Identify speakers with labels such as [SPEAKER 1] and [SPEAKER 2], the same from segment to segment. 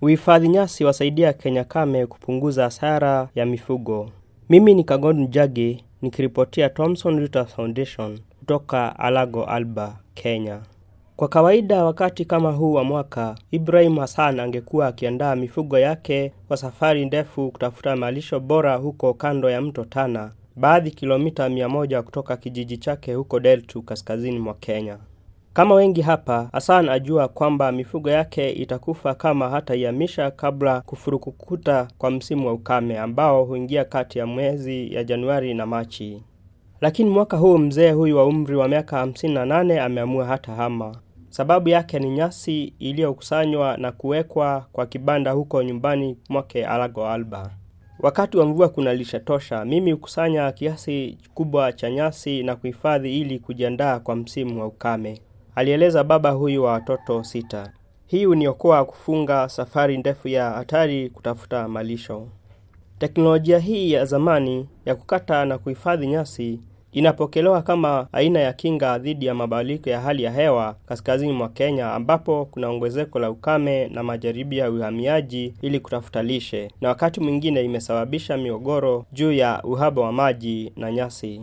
[SPEAKER 1] Uhifadhi nyasi wasaidia Kenya Kame kupunguza hasara ya mifugo. Mimi ni Kagon Njagi nikiripotia Thomson Reuters Foundation kutoka Alago Alba, Kenya. Kwa kawaida wakati kama huu wa mwaka, Ibrahim Hassan angekuwa akiandaa mifugo yake kwa safari ndefu kutafuta malisho bora huko kando ya mto Tana, baadhi kilomita mia moja kutoka kijiji chake huko Deltu kaskazini mwa Kenya. Kama wengi hapa, Hassan ajua kwamba mifugo yake itakufa kama hataihamisha kabla kufurukukuta kwa msimu wa ukame ambao huingia kati ya mwezi ya Januari na Machi. Lakini mwaka huu mzee huyu wa umri wa miaka 58 ameamua hata hama. Sababu yake ni nyasi iliyokusanywa na kuwekwa kwa kibanda huko nyumbani mwake Alago Alba. Wakati wa mvua kuna lishe tosha, mimi hukusanya kiasi kubwa cha nyasi na kuhifadhi ili kujiandaa kwa msimu wa ukame, alieleza baba huyu wa watoto sita. Hii huniokoa kufunga safari ndefu ya hatari kutafuta malisho. Teknolojia hii ya zamani ya kukata na kuhifadhi nyasi inapokelewa kama aina ya kinga dhidi ya mabadiliko ya hali ya hewa kaskazini mwa Kenya ambapo kuna ongezeko la ukame na majaribio ya uhamiaji ili kutafuta lishe, na wakati mwingine imesababisha migogoro juu ya uhaba wa maji na nyasi.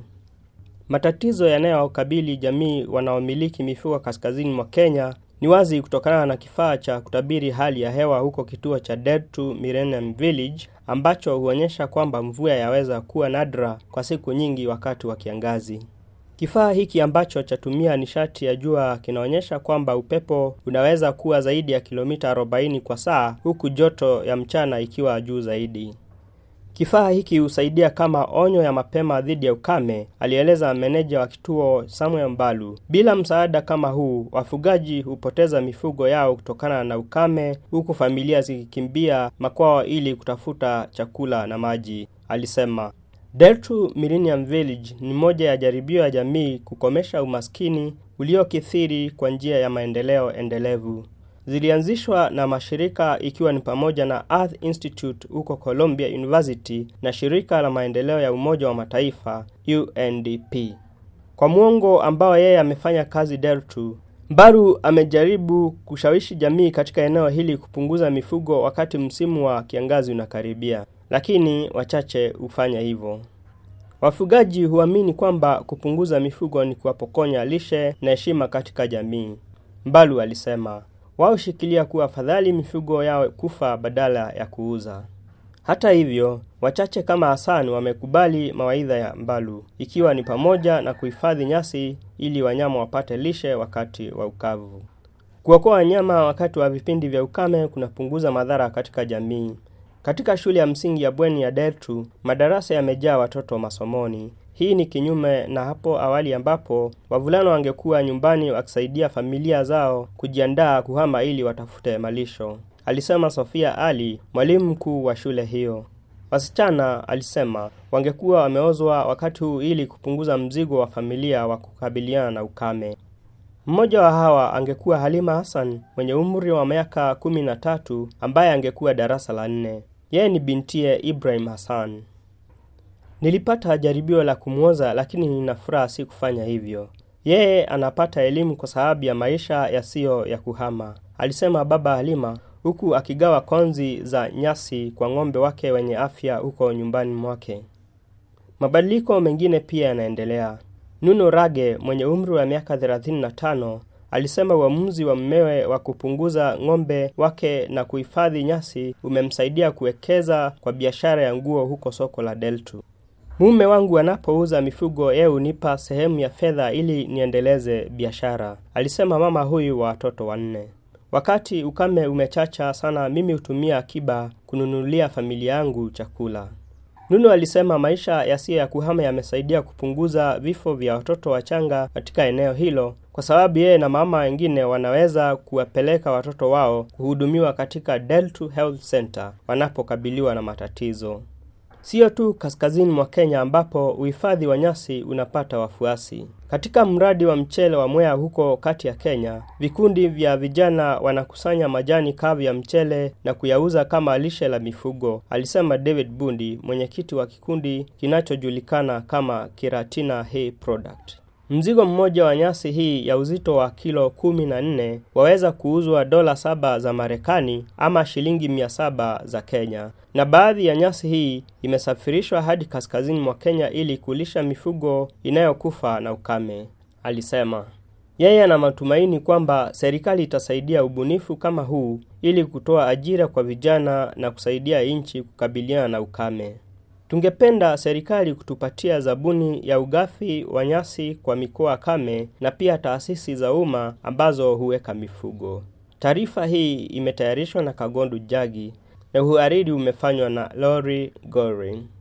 [SPEAKER 1] Matatizo yanayokabili jamii wanaomiliki mifugo kaskazini mwa Kenya ni wazi kutokana na kifaa cha kutabiri hali ya hewa huko kituo cha Dead Millennium Village ambacho huonyesha kwamba mvua yaweza kuwa nadra kwa siku nyingi wakati wa kiangazi. Kifaa hiki ambacho chatumia nishati ya jua kinaonyesha kwamba upepo unaweza kuwa zaidi ya kilomita 40 kwa saa huku joto ya mchana ikiwa juu zaidi. Kifaa hiki husaidia kama onyo ya mapema dhidi ya ukame, alieleza meneja wa kituo Samuel Mbalu. Bila msaada kama huu, wafugaji hupoteza mifugo yao kutokana na ukame, huku familia zikikimbia makwao ili kutafuta chakula na maji, alisema. Deltu Millennium Village ni moja ya jaribio ya jamii kukomesha umaskini uliokithiri kwa njia ya maendeleo endelevu. Zilianzishwa na mashirika ikiwa ni pamoja na Earth Institute huko Columbia University na shirika la maendeleo ya Umoja wa Mataifa UNDP. Kwa mwongo ambao yeye amefanya kazi Deltu, Mbaru amejaribu kushawishi jamii katika eneo hili kupunguza mifugo wakati msimu wa kiangazi unakaribia, lakini wachache hufanya hivyo. Wafugaji huamini kwamba kupunguza mifugo ni kuwapokonya lishe na heshima katika jamii. Mbalu alisema wao shikilia kuwa afadhali mifugo yao kufa badala ya kuuza. Hata hivyo, wachache kama Hassan wamekubali mawaidha ya Mbalu, ikiwa ni pamoja na kuhifadhi nyasi ili wanyama wapate lishe wakati wa ukavu. Kuokoa wanyama wakati wa vipindi vya ukame kunapunguza madhara katika jamii. Katika shule ya msingi ya bweni ya Deltu, madarasa yamejaa watoto masomoni. Hii ni kinyume na hapo awali ambapo wavulana wangekuwa nyumbani wakisaidia familia zao kujiandaa kuhama ili watafute malisho, alisema Sofia Ali, mwalimu mkuu wa shule hiyo. Wasichana, alisema, wangekuwa wameozwa wakati huu ili kupunguza mzigo wa familia wa kukabiliana na ukame. Mmoja wa hawa angekuwa Halima Hassan mwenye umri wa miaka kumi na tatu ambaye angekuwa darasa la nne. Yeye ni bintiye Ibrahim Hassan. Nilipata jaribio la kumwoza lakini nina furaha si kufanya hivyo. Yeye anapata elimu kwa sababu ya maisha yasiyo ya kuhama, alisema baba Halima huku akigawa konzi za nyasi kwa ng'ombe wake wenye afya huko nyumbani mwake. Mabadiliko mengine pia yanaendelea. Nuno Rage mwenye umri wa miaka 35 alisema uamuzi wa mmewe wa kupunguza ng'ombe wake na kuhifadhi nyasi umemsaidia kuwekeza kwa biashara ya nguo huko soko la Deltu. Mume wangu anapouza mifugo yeye hunipa sehemu ya fedha ili niendeleze biashara, alisema mama huyu wa watoto wanne. Wakati ukame umechacha sana, mimi hutumia akiba kununulia familia yangu chakula. Nuno alisema maisha yasiyo ya kuhama yamesaidia kupunguza vifo vya watoto wachanga katika eneo hilo, kwa sababu yeye na mama wengine wanaweza kuwapeleka watoto wao kuhudumiwa katika Deltu Health Center wanapokabiliwa na matatizo. Sio tu kaskazini mwa Kenya ambapo uhifadhi wa nyasi unapata wafuasi. Katika mradi wa mchele wa Mwea huko kati ya Kenya, vikundi vya vijana wanakusanya majani kavu ya mchele na kuyauza kama lishe la mifugo, alisema David Bundi, mwenyekiti wa kikundi kinachojulikana kama Kiratina Hay Product. Mzigo mmoja wa nyasi hii ya uzito wa kilo kumi na nne waweza kuuzwa dola saba za Marekani ama shilingi mia saba za Kenya, na baadhi ya nyasi hii imesafirishwa hadi kaskazini mwa Kenya ili kulisha mifugo inayokufa na ukame, alisema. Yeye ana matumaini kwamba serikali itasaidia ubunifu kama huu ili kutoa ajira kwa vijana na kusaidia nchi kukabiliana na ukame. Tungependa serikali kutupatia zabuni ya ugafi wa nyasi kwa mikoa kame na pia taasisi za umma ambazo huweka mifugo. Taarifa hii imetayarishwa na Kagondu Jagi na uhariri umefanywa na Lori Goring.